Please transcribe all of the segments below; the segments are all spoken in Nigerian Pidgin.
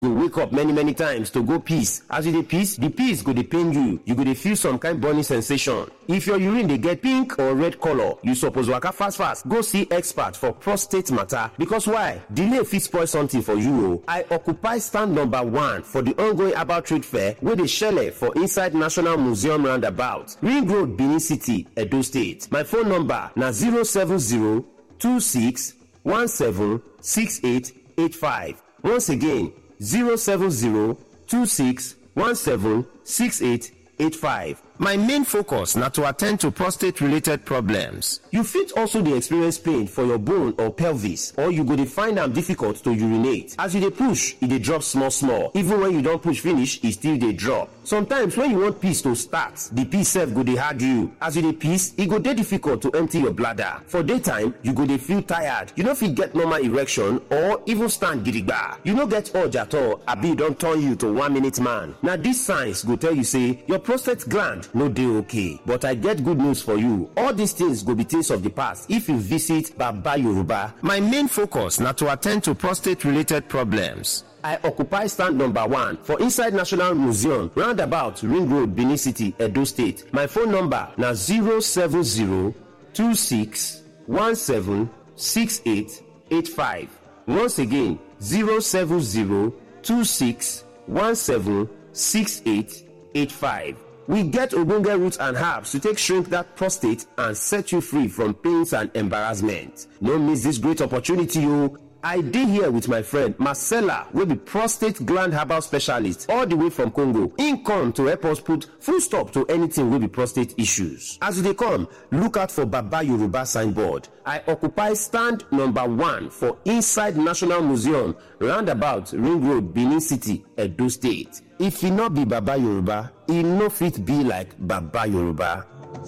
go wake up many many times to go piss as you dey piss the piss go dey pain you you go dey feel some kind burning sensation if your urine dey get pink or red colour you suppose waka fast fast go see expert for prostate matter because why delay fit spoil something for you o i occupy stand number one for the ongoing herbal trade fair wey dey shele for inside national museum roundabout ring road benin city edo state my phone number na zero seven zero two six one seven six eight eight five once again zero seven zero two six one seven six eight eight five. My main focus na to attend to prostate related problems. You fit also dey experience pain for your bone or pelvis or you go dey find am difficult to urinate. As you dey push, e dey drop small small. Even when you don push finish, e still dey drop. Sometimes when you want piss to start, the piss sef go dey hard you. As you dey piss, e go dey difficult to empty your bladder. For daytime, you go dey feel tired. You no fit get normal erection or even stand gidigba. You no get urge at all abi e don turn you to one minute man. Na these signs go tell you say your prostate gland no dey okay but i get good news for you all these things go be things of the past if you visit baba yoruba my main focus na to attend to prostate related problems I occupy stand number one for inside National Museum, roundabout Ring Road, Benin City, Edo State. My phone number na 070-2617-6885. Once again, 070-2617-6885. We get ogbonge roots and herbs to take shrink that prostate and set you free from pains and embarrassment. No miss this great opportunity o. I dey here with my friend Marcella wey be prostate gland herbal specialist all the way from Congo. Im come to help us put full stop to anything wey be prostate issues. As you dey come, look out for Baba Yoruba signboard. I occupy stand number one for inside National Museum roundabout Ring Road, Benin City, Edo State. If e no be Baba Yoruba, e no fit be like Baba Yoruba.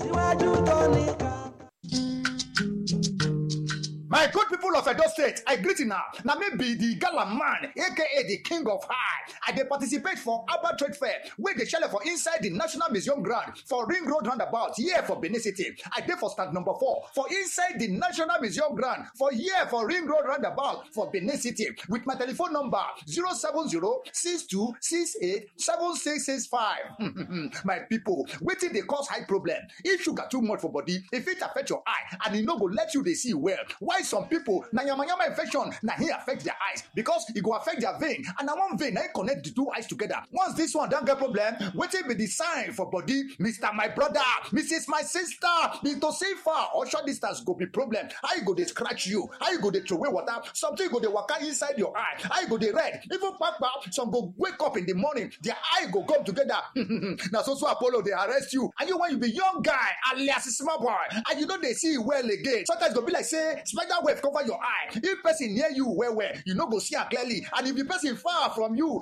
My good people of Edo State, I greet you now. Now maybe the gala man, aka the king of high. I dey participate for Abba Trade Fair, where they shell for inside the National Museum ground for Ring Road Roundabout, here for Benin City. I dey for stand number four for inside the National Museum ground for here for Ring Road Roundabout for Benin City with my telephone number 070-6268-7665. my people, wetin dey cause high problem? If sugar too much for body, if it affect your eye and e no go let you dey see well, why some people na yamayama infection na hin affect their eyes because e go affect their vein and na one vein na hin connect the two eyes together once this one don get problem wetin be the sign for body mr my brother mrs my sister mr safer or short distance go be problem how e go dey scratch you how e go dey throway water something go dey waka inside your eye how e go dey red even kpakpa some go wake up in the morning their eye go come together na so so apollo dey arrest you and you when you be young guy alias small boy and you no dey see well again sometimes e go be like say spider web cover your eye if person near you well well you no go see am clearly and if the person far from you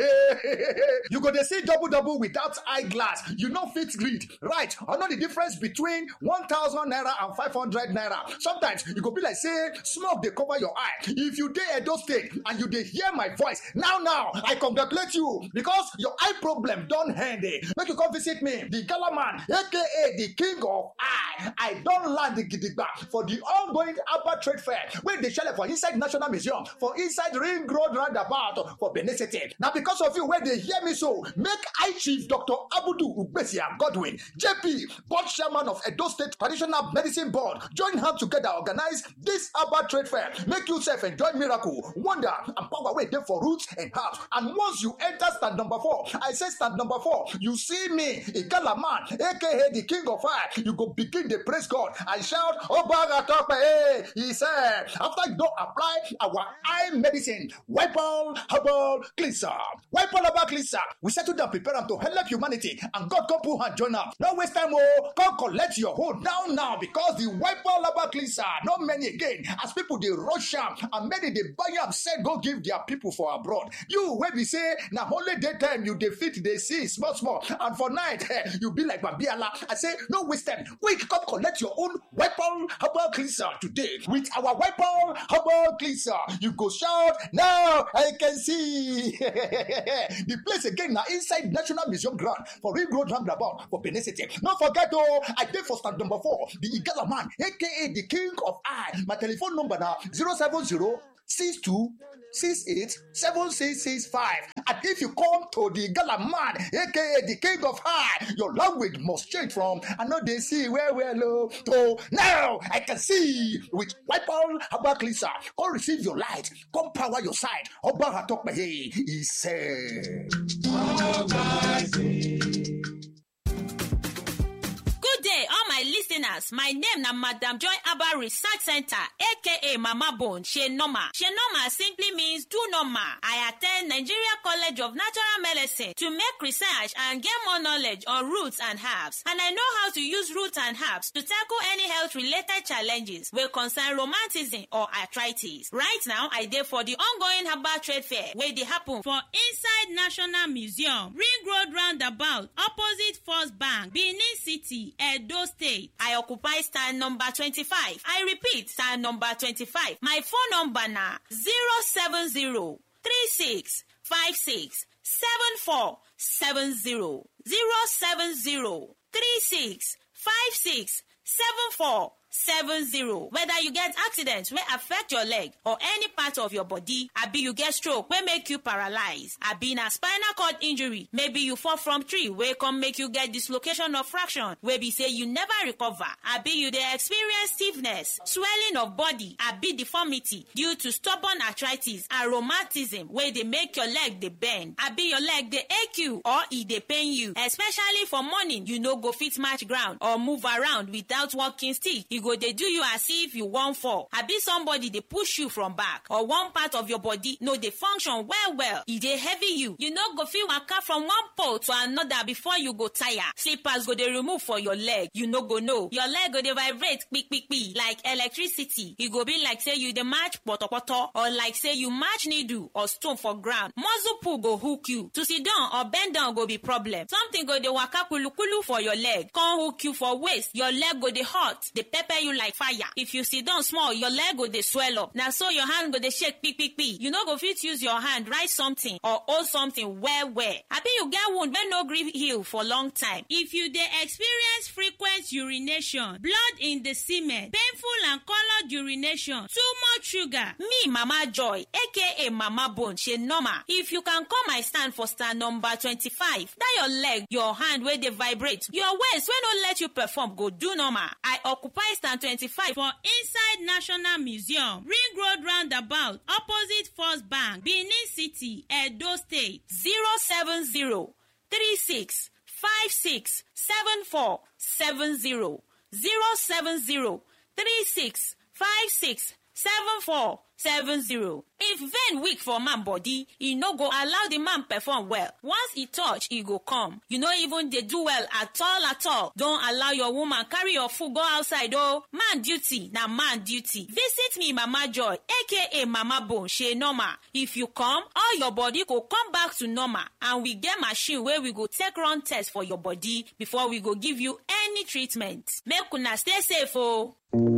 you go dey see double double without eye glass you no fit read right or know the difference between one thousand naira and five hundred naira sometimes e go be like say smoke dey cover your eye if you dey edo state and you dey hear my voice now now i congratulate you because your eye problem don end eh make you come visit me the gala man aka the king of eye i don land gidigba for the ongoing Abba Trade Fair wey dey shele for inside National Museum for inside Ring Road roundabout for Benin City. Na because of you wey dey hear me so, make I Chief Dr. Abudu Ugbesia Godwin, JP, board chairman of Edo State Traditional Medicine Board, join hands together organize this Abba Trade Fair. Make you sef enjoy miracle, wonder and power wey dey for roots and herbs. And once you enter stand number four, I say stand number four, you see me, Igala man, aka the king of fire, you go begin dey praise God and shout, Obaga Tope! Hey! he said, after you don't apply our eye medicine, wipe all herbal cleanser, wipe all herbal cleanser, we settle down, prepare them to help humanity, and God come put hand join up. No waste time, oh, come collect your hold down now because the wipe all herbal cleanser, not many again, as people they rush am and many they buy am, said go give their people for abroad. You where we say, now only daytime you defeat they see small, small, and for night eh, you be like Babiala. I say, no waste time, quick, come collect your own wipe all herbal cleanser today with our weapon herbal cleanser. You go shout now. I can see the place again now inside National Museum ground for Ring Road Roundabout for Benin City. Don't forget oh, I did for stand number four, the Igala man, aka the King of Eye. My telephone number now 070 six two six eight seven six six five and if you come to the gala man aka the king of high your language must change from i no dey see well well o to now i can see with wipol herbal cleanser come receive your light come power your side ọba atọpẹyẹ he said. Good day, all my listeners. My name na Madam Joy Abba Research Center, aka Mama Bone, She Normal. She Normal simply means do normal. I attend Nigeria College of Natural Medicine to make research and get more knowledge on roots and herbs. And I know how to use roots and herbs to tackle any health related challenges wey concern romanticism or arthritis. Right now, I dey for the ongoing herbal trade fair wey dey happen for inside national museum ring road roundabout opposite first bank benin city edo state. I occupy stand number 25. I repeat, stand number 25. My phone number na 070 36 56 74 70 070 36 56 74 70 whether you get accident wey affect your leg or any part of your body abi you get stroke wey make you paralyze abi na spinal cord injury maybe you fall from tree wey come make you get dislocation of fraction wey be say you never recover abi you dey experience stiffness swelling of body abi deformity due to stubborn arthritis and rheumatism wey dey make your leg dey bend abi your leg dey ache you or e dey pain you especially for morning you no go fit match ground or move around without walking stick e go dey do you as if you wan fall abi somebody dey push you from back or one part of your body no dey function well well e dey heavy you you no go fit waka from one pole to another before you go tire slippers go dey remove for your leg you no go know your leg go dey vibrate kpikpikpi like electricity e go be like say you dey match potopoto or like say you match needle or stone for ground muscle pull go hook you to sit down or bend down go be problem something go dey waka kulukulu for your leg come hook you for waist your leg go dey hot dey pepper you like fire if you sit down small your leg go dey swell up na so your hand go dey shake kpikpikpi you no go fit use your hand write something or hold something well well abi you get wound wey no gree heal for long time if you dey experience frequent urination blood in the semen painful and coloured urination too much sugar me mama joy aka mama bone she normal if you can come my stand for stand number twenty-five that your leg your hand wey dey vibrate your waist wey no let you perform go do normal i occupy stand twenty-five for inside national museum ring road roundabout opposite first bank benin city edo state zero seven zero three six five six seven four seven zero zero seven zero three six five six seven four seven zero. if vein weak for man body e no go allow the man perform well once e touch e go come you no even dey do well at all at all don allow your woman carry your food go outside o man duty na man duty visit me mama joy aka mama bone shey normal if you come all your body go come back to normal and we get machine wey we go take run test for your body before we go give you any treatment make una stay safe o.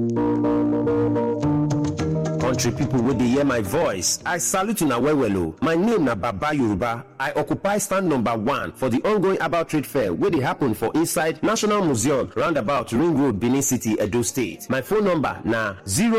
country pipo wey dey hear my voice i salute una well well o my name na baba yoruba i occupy stand number one for di ongoing about trade fair wey dey happen for inside national museum roundabout ring road benin city edo state my phone number na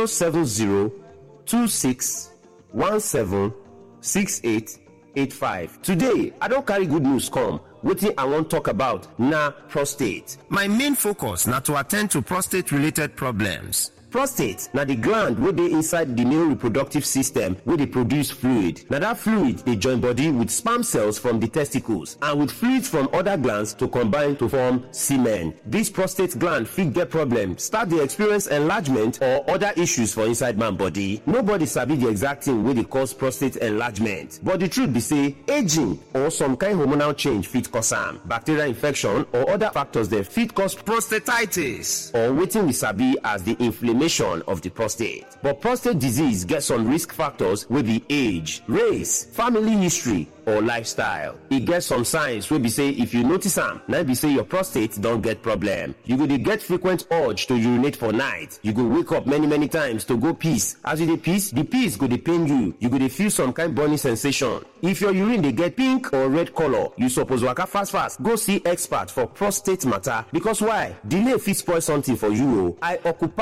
07026176885 today i don carry good news come wetin i wan talk about na prostate my main focus na to attend to prostate related problems prostate na di gland wey dey inside di male reproductive system wey dey produce fluid na dat fluid dey join body with sperm cells from di testicles and with fluids from oda glands to combine to form semen dis prostate gland fit get problem start dey experience enlargement or oda issues for inside man body nobody sabi di exact thing wey dey cause prostate enlargement but di truth be say aging or some kind hormonal change fit cause am bacterial infection or oda factors dem fit cause prostatitis or wetin we sabi as di inflammation inflammation of the prostate. But prostate disease get some risk factors wey be age, race, family history, or lifestyle. E get some signs wey be say if you notice am, na be say your prostate don get problem. You go dey get frequent urge to urinate for night. You go wake up many many times to go piss. As you dey piss, the piss go dey pain you. You go dey feel some kind burning sensation. If your urine dey get pink or red color, you suppose waka fast fast go see expert for prostate matter because why? Delay fit spoil something for you o. I occupy stand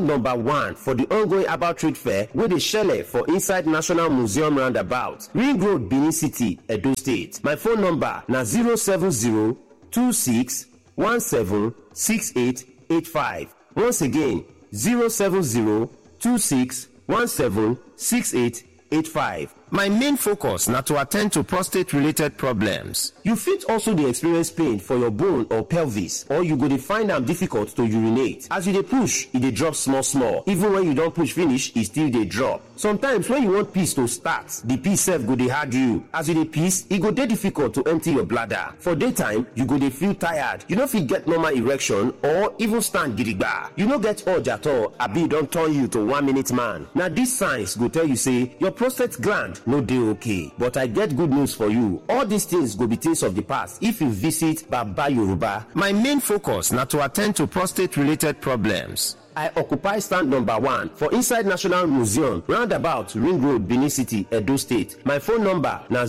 stand number one for the ongoing herbal trade fair wey dey shele for inside national museum roundabout ring road benin city edo state my phone number na 070 26 17 68 85 once again 070 26 17 68 85 my main focus na to attend to prostate related problems you fit also dey experience pain for your bone or pelvis or you go dey find am difficult to urinate as you dey push e dey drop small small even when you don push finish e still dey drop sometimes when you want piss to start the piss sef go dey hard you as you dey piss e go dey difficult to empty your bladder for daytime you go dey feel tired you no fit get normal erection or even stand gidigba you no get urge at all abi e don turn you to one minute man na these signs go tell you say your prostate gland no dey okay but i get good news for you all these things go be things of the past if you visit baba yoruba my main focus na to attend to prostate related problems I occupy stand number one for inside National Museum, roundabout Ring Road, Benin City, Edo State. My phone number na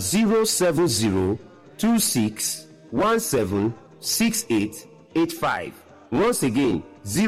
070-2617-6885. Once again,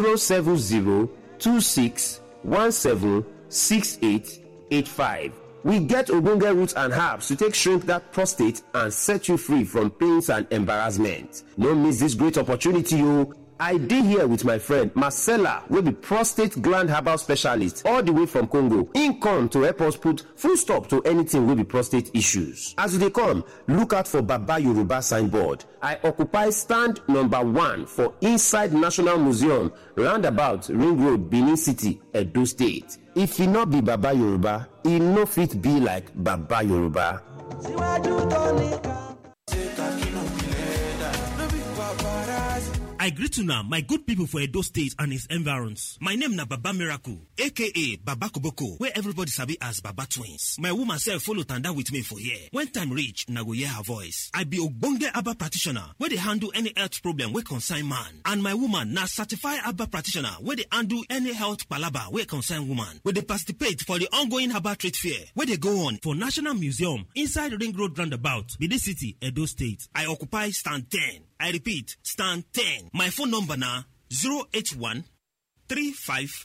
070-2617-6885. We get ogbonge roots and herbs to take shrink that prostate and set you free from pains and embarrassment. No miss this great opportunity o. I dey here with my friend Marcella wey be prostate gland herbal specialist all the way from Congo. Im come to help us put full stop to anything wey be prostate issues. As you dey come, look out for Baba Yoruba signboard. I occupy stand number one for inside National Museum roundabout Ring Road, Benin City, Edo State. If e no be Baba Yoruba, e no fit be like Baba Yoruba. síwájú tó nìkan. ṣé kakínú kílẹ̀ dà lóbi paparazzi. I greet una my good people for Edo State and its environs. My name na Baba Miracle, aka Baba Koboko, where everybody sabi as Baba Twins. My woman self follow tanda with me for here. When time reach, na go hear her voice. I be ogbonge Abba practitioner wey dey handle any health problem wey concern man. And my woman na certified Abba practitioner wey dey handle any health palaba wey concern woman. We dey participate for the ongoing Abba trade fair wey dey go on for National Museum inside Ring Road Roundabout, Benin City, Edo State. I occupy stand 10. I repeat, stand 10. My phone number na 081 35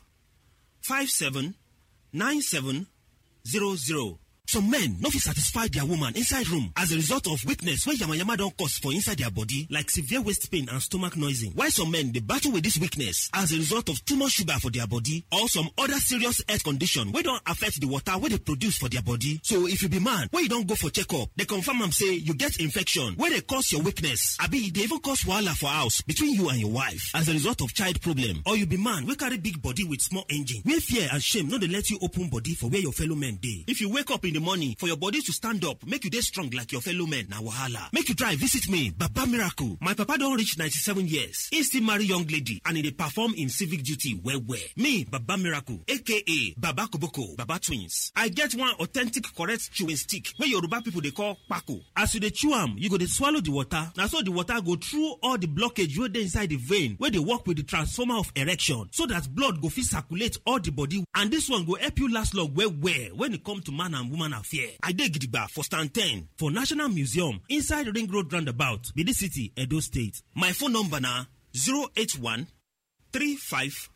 57 97 00. Some men no fit satisfy their woman inside room as a result of weakness wey yamayama don cause for inside their body like severe waist pain and stomach noising. While some men dey battle with this weakness as a result of too much sugar for their body or some other serious health condition wey don affect the water wey dey produce for their body. So if you be man wey you don go for checkup, dey confirm am say you get infection wey dey cause your weakness abi e dey even cause wahala for house between you and your wife as a result of child problem or you be man wey carry big body with small engine where fear and shame no dey let you open body for where your fellow men dey. If you wake up in the morning for your body to stand up make you dey strong like your fellow men na wahala. Make you try visit me Baba Miracle. My papa don reach 97 years. He still marry young lady and he dey perform im civic duty well well. Me Baba Miracle aka Baba Koboko Baba Twins. I get one authentic correct chewing stick wey Yoruba people dey call kpako. As you dey chew am, you go dey swallow the water. Na so the water go through all the blockage wey dey inside the vein wey dey work with the transformer of erection so that blood go fit circulate all the body and this one go help you last long well well when e come to man and woman affair. I dey gidigba for stand 10 for National Museum inside Ring Road Roundabout, Benin City, Edo State. My phone number na 081 35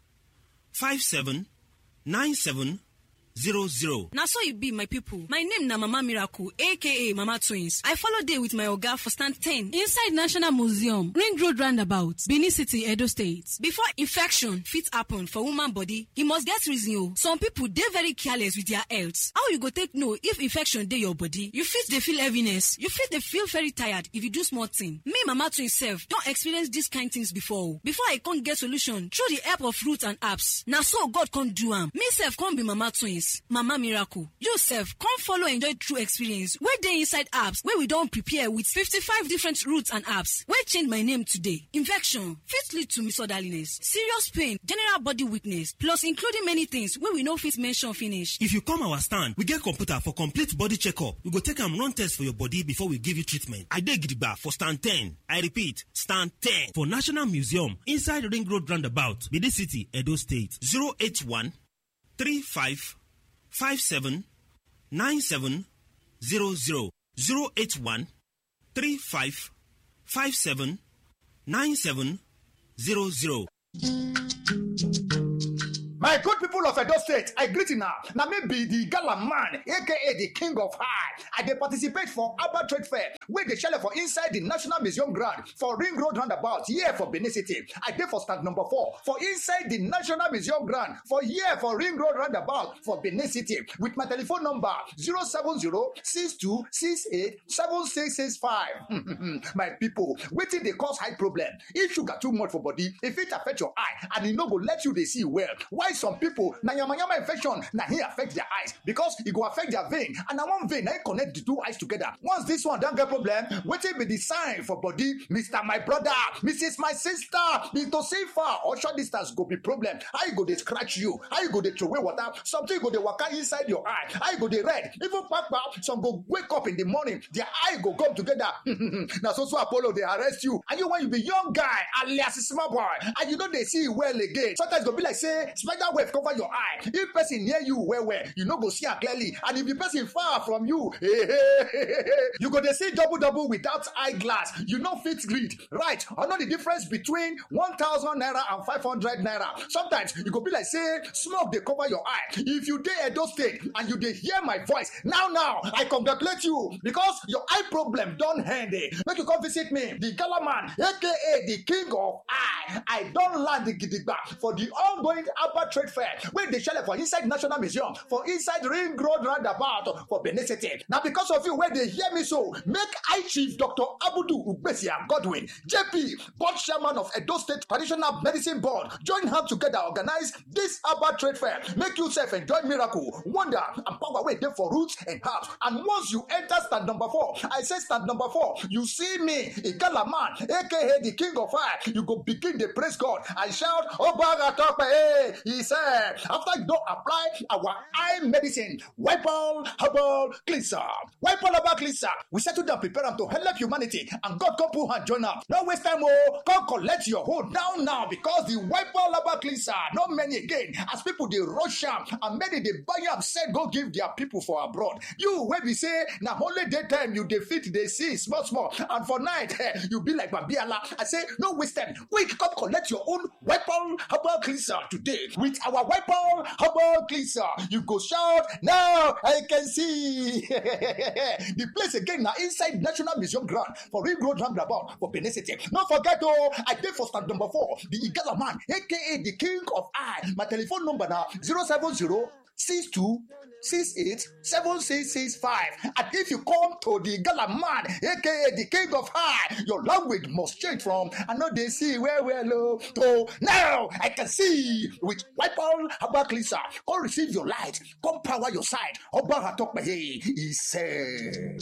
57 97 00. na so e be my pipo my name na mama miracle aka mama twins i follow dey with my oga for stand 10 inside national museum ring road roundabout benin city edo state before infection fit happen for woman body e must get reason o some pipo dey very careless with their health how you go take know if infection dey your body you fit dey feel heaviness you fit dey feel very tired if you do small thing me mama twins sef don experience dis kind things before o before i come get solution through the help of roots and herbs na so god come do am me sef come be mama twins mama miracle you sef come follow enjoy true experience wey dey inside herbs wey we don prepare with 55 different roots and herbs wey change my name today infection fit lead to misorderliness serious pain general body weakness plus including many things wey we no fit mention finish If you come our stand, we get computer for complete body checkup. We go take am run test for your body before we give you treatment. I dey gidigba for stand 10. I repeat, stand 10 for National Museum inside Ring Road Roundabout, Benin City, Edo State. 081 35 57 97 00. 081 35 57 97 00. My good people of Edo State, I greet you now. Now maybe the gala man, aka the king of high. I dey participate for Abba Trade Fair, where they shell for inside the National Museum ground for Ring Road roundabout, here for Benin City. I dey for stand number four for inside the National Museum ground for here for Ring Road roundabout for Benin City with my telephone number 070-6268-7665. my people, wetin dey cause high problem? If sugar too much for body, e fit affect your eye and e no go let you dey see well. Why some people na yamayama infection na hin affect their eyes because e go affect their vein and na one vein na hin connect the two eyes together. Once this one don get problem, wetin be the sign for body? Mr. My brother, Mrs. My sister, Mr. Safer or short distance go be problem. How you go dey scratch you? How you go dey throway water? Something go dey waka inside your eye. How you go dey red? Even kpakpa, some go wake up in the morning, their eye go come together. na so so Apollo dey arrest you. And you when you be young guy alias small boy and you no dey see well again. Sometimes e go be like say spider web cover your eye. If person near you well well, you no go see am clearly. And if the person far from you, you go dey see double double without eyeglass. You no fit read. Right? I know the difference between one thousand naira and five hundred naira. Sometimes e go be like say smoke dey cover your eye. If you dey Edo state and you dey hear my voice now now, I congratulate you because your eye problem don end. eh. Make you come visit me, the Gala man, aka the king of eye. I don land gidigba for the ongoing Abba Trade Fair wey dey shele for inside National Museum for inside Ring Road roundabout for Benin City. Na because of you wey dey hear me so, make I chief Dr. Abudu Ugbesia Godwin, JP, board chairman of Edo State Traditional Medicine Board, join hands together organize this Abba Trade Fair. Make you sef enjoy miracle, wonder and power wey dey for roots and herbs. And once you enter stand number four, I say stand number four, you see me, Igala man, aka the king of fire, you go begin dey praise God and shout, Obaga Tope, hey, he said, after you don apply our eye medicine, wipe all herbal cleanser, wipe all herbal cleanser, we settle down prepare am to help humanity and God come put hand join am. No waste time oh, come collect your hold now now because the wipe all herbal cleanser no many again as people dey rush am and many dey buy am sell go give their people for abroad. You wey be say na only daytime you dey fit dey see small small and for night eh, you be like Babiala. I say no waste time, quick come collect your own weapon herbal cleanser today with our weapon herbal cleanser. You go shout now I can see the place again na inside National Museum ground for Ring Road roundabout for Benin City. No forget oh, I dey for stand number four, the Igala man, aka the king of eye. My telephone number na 070 62 68 7665. And if you come to the Gala man, aka the king of high, your language must change from I know they see where we're low to now I can see with wipe all herbal cleanser. Come receive your light, come power your side. Oba Hatokpe, he said.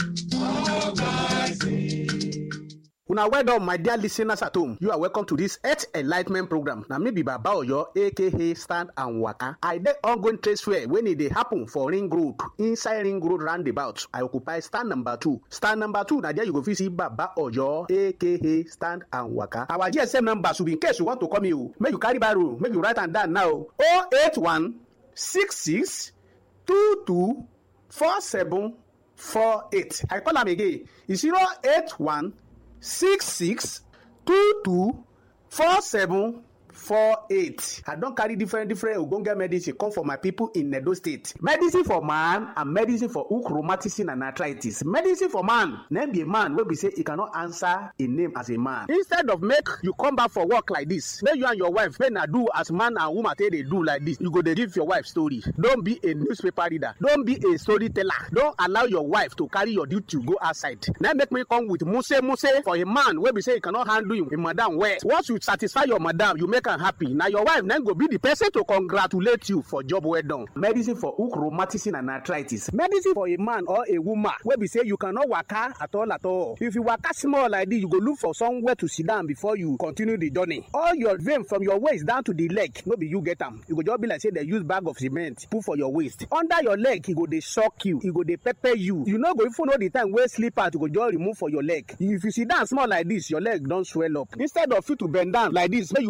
una well done my dear listeners at home you are welcome to this health enlightment program na me be baba oyo aka stand and waka i dey ongoing trade fair wey e dey happen for ring road inside ring road roundabout i occupy stand number two stand number two na there you go fit see baba oyo aka stand and waka our gsm number should be in case you want to call me o make you carry biro make you write am down now o eight one six six two two four seven four eight i call am again e zero eight one six six two two four seven four eight i don carry different different ogbonge medicine come for my people in edo state medicine for man and medicine for hook rheumatism and arthritis medicine for man name be a man wey be say e cannot answer a name as a man instead of make you come back for work like this make you and your wife make na do as man and woman take dey do like this you go dey give your wife story don be a newspaper reader don be a storyteller don allow your wife to carry your duty go outside na make me come with muse muse for a man wey be say e cannot handle him, him madam well once you satisfy your madam you make am happy na your wife na go be the person to congratulate you for job well done. medicine for hook rheumatism and arthritis medicine for a man or a woman wey be say you cannot waka at all at all if you waka small like this you go look for somewhere to sit down before you continue the journey all your vein from your waist down to the leg no be you get am e go just be like say dem use bag of cement put for your waist under your leg e go dey shock you e go dey pepper you you no go even know the time wey slippers go just remove for your leg if you sit down small like this your leg don swell up instead of you to bend down like this make you pray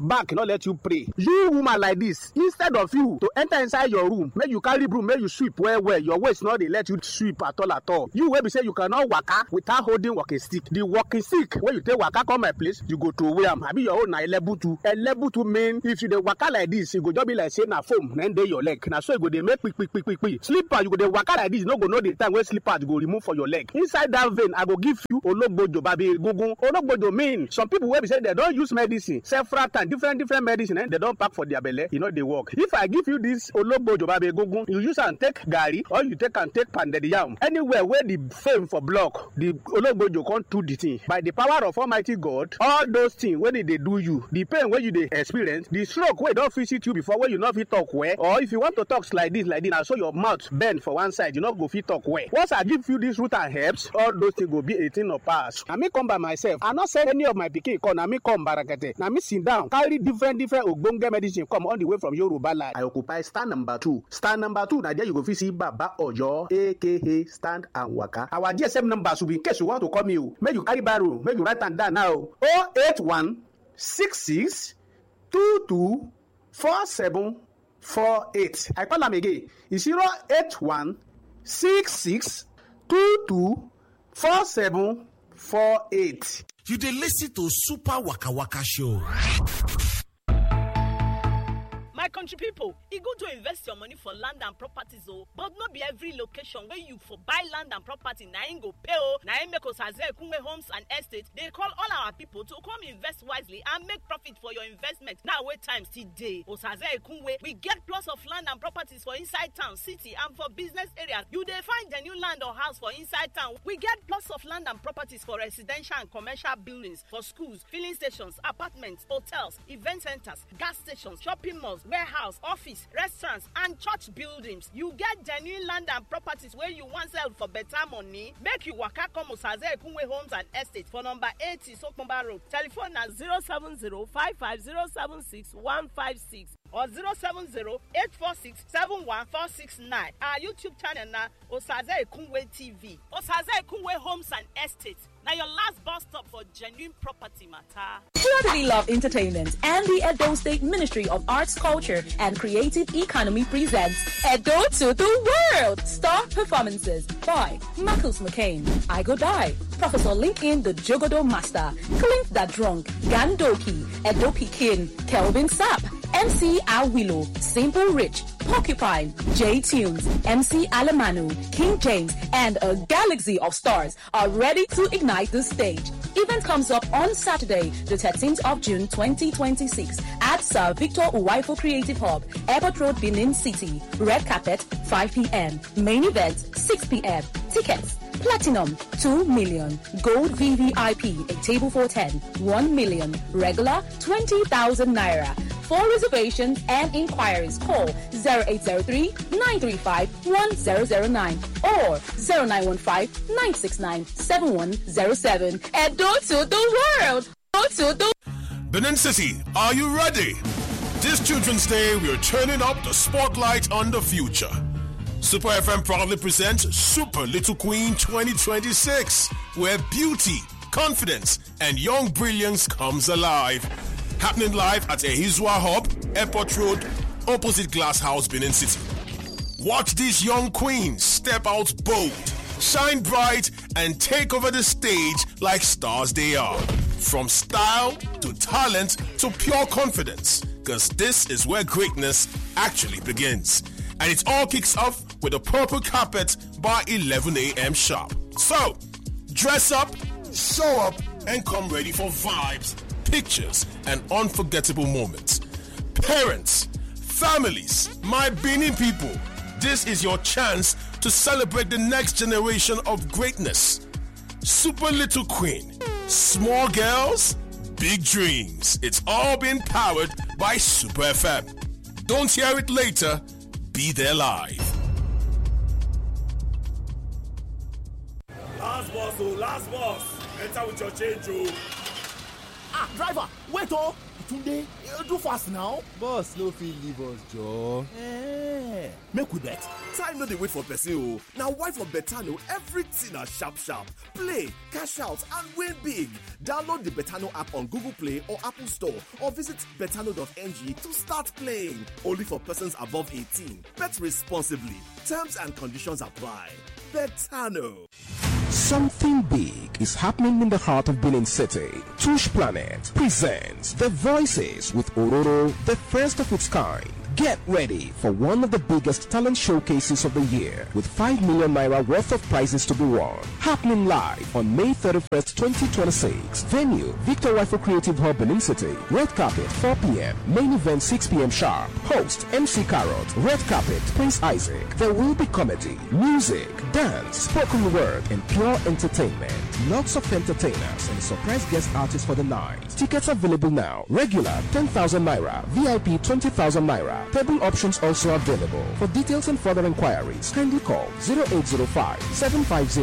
back no let you pray you woman like this instead of you to enter inside your room make you carry broom make you sweep well well your waist no dey let you sweep at all at all you wey be say you cannot waka without holding walking stick the walking stick wey you take waka come my place you go throway am abi your own na elebutu elebutu mean if you dey waka like this e go just be like say na foam na dey your leg na so e go dey make kpikpikpikpi slipper you go dey waka like this you no go know the time wey slippers go remove for your leg inside that vein i go give you ologbojo babi egungun ologbojo mean some people wey be say dem don use medicine several times different different medicine eh, dem don pack for their belle e no dey work if i give you this ologbojo babi egungun you use am take garri or you take am take pounded yam anywhere wey the fame for block the ologbojo come do the thing by the power of almighty god all those things wey dey dey do you the pain wey you dey experience the stroke wey don visit you before wey you no fit talk well or if you want to talk like this like this na so your mouth bend for one side you no go fit talk well once i give you this root and herbs all those things go be a thing of past na me come by myself i no send any of my pikin come na me come barakete na me sit down carry different different ogbonge medicine come all the way from yoruba land. i occupy stand number two stand number two na there you go fit see baba oyo aka stand and waka our gsm number should be in case you want to call me o make you carry barrow make you write am down now o oh eight one six six two two four seven four eight i call am again e zero eight one six six two two four seven four eight. You dey listen to Super Waka Waka Show. my country pipo e good to invest your money for land and properties o but no be every location wey you for buy land and property na im go pay o na im make osaze ekunwe homes and estates dey call all our pipo to come invest wisely and make profit for your investment now wey time still dey osaze ekunwe we get plots of land and properties for inside town city and for business areas you dey find the new land or house for inside town we get plots of land and properties for residential and commercial buildings for schools filling stations apartments hotels event centres gas stations shopping malls warehouse office restaurants and church buildings you get genuine land and properties wey you wan sell for better money make you waka come osaze ekunwe homes and estates for number eighty sokunba road telephone na zero seven zero five five zero seven six one five six or zero seven zero eight four six seven one four six nine our youtube channel na osaze ekunwe tv osaze ekunwe homes and estates na your last bus stop for genuine property matter. Purely Love Entertainment and the Edo State Ministry of Arts, Culture, and Creative Economy presents Edo to the World! Star performances by Marcus McCain, I Go Die, Professor Lincoln the Jogodo Master, Clint the Drunk, Gandoki, Edo Pikin, Kelvin Sapp, MC Awilo, Simple Rich, Porcupine, J Tunes, MC Alemanu, King James, and a galaxy of stars are ready to ignite the stage. Event comes up on Saturday, the 13th of June 2026 at Sir Victor Uwaifo Creative Hub, Airport Road, Benin City. Red carpet, 5 p.m. Main event, 6 p.m. Tickets, Platinum, 2 million. Gold VVIP, a table for 10, 1 million. Regular, 20,000 naira. For reservations and inquiries, call 0803 935 1009 or 0915 969 7107. And go to the world! Go to the Benin City, are you ready? This Children's Day, we're turning up the spotlight on the future. Super FM proudly presents Super Little Queen 2026, where beauty, confidence, and young brilliance comes alive. Happening live at Ehizwa Hub, Airport Road, opposite Glass House, Benin City. Watch these young queens step out bold, shine bright, and take over the stage like stars they are. From style to talent to pure confidence, because this is where greatness actually begins. And it all kicks off with a purple carpet by 11 a.m. sharp. So, dress up, show up, and come ready for vibes, pictures, and unforgettable moments. Parents, families, my Benin people, this is your chance to celebrate the next generation of greatness. Super Little Queen, small girls, big dreams. It's all been powered by Super FM. Don't hear it later, be there live. Last boss, oh, last boss. Enter with your change, oh. ah driver wait o tunde do fast now. boss no fit leave us joor. Eh, make we bet. time no dey wait for person o na why for betano everything na sharp sharp play cash out and win big download the betano app on google play or apple store or visit betano.ng to start playing only for persons above 18 bet responsibly terms and conditions apply betano. Something big is happening in the heart of Benin City. Tush Planet presents The Voices with Ororo, the first of its kind. Get ready for one of the biggest talent showcases of the year with 5 million naira worth of prizes to be won. Happening live on May 31st, 2026. Venue Victor Rifle Creative Hub Benin City. Red carpet 4 p.m. Main event 6 p.m. sharp. Host MC Carrot. Red carpet Prince Isaac. There will be comedy, music, dance, spoken word, and pure entertainment. Lots of entertainers and surprise guest artists for the night. Tickets available now. Regular 10,000 naira. VIP 20,000 naira. Table options also available. For details and further inquiries, kindly call 0805 750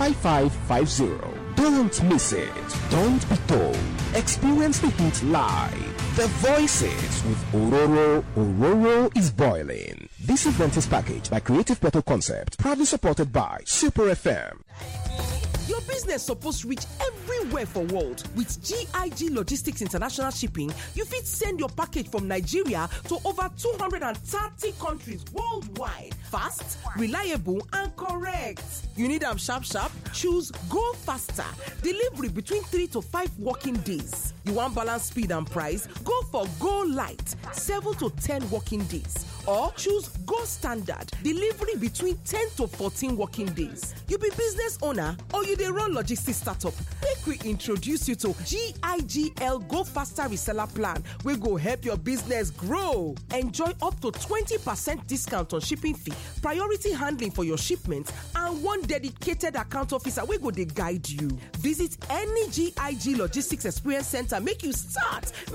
5550. Don't miss it. Don't be told. Experience the heat live. The Voices with Ororo. Ororo is boiling. This event is packaged by Creative Petal Concept, proudly supported by Super FM. Your business suppose reach everywhere for world. With GIG Logistics International Shipping, you fit send your package from Nigeria to over 230 countries worldwide. Fast, reliable, and correct. You need am sharp sharp? Choose Go Faster. Delivery between 3 to 5 working days. You want balance speed and price? Go for Go Light, 7 to 10 working days. Or choose Go Standard, delivery between 10 to 14 working days. You be business owner or you dey run logistics startup make we introduce you to gigl go faster reseller plan wey go help your business grow enjoy up to 20 percent discount on shipping fee priority handling for your shipment and one dedicated account officer wey go dey guide you visit any gig logistics experience center make you start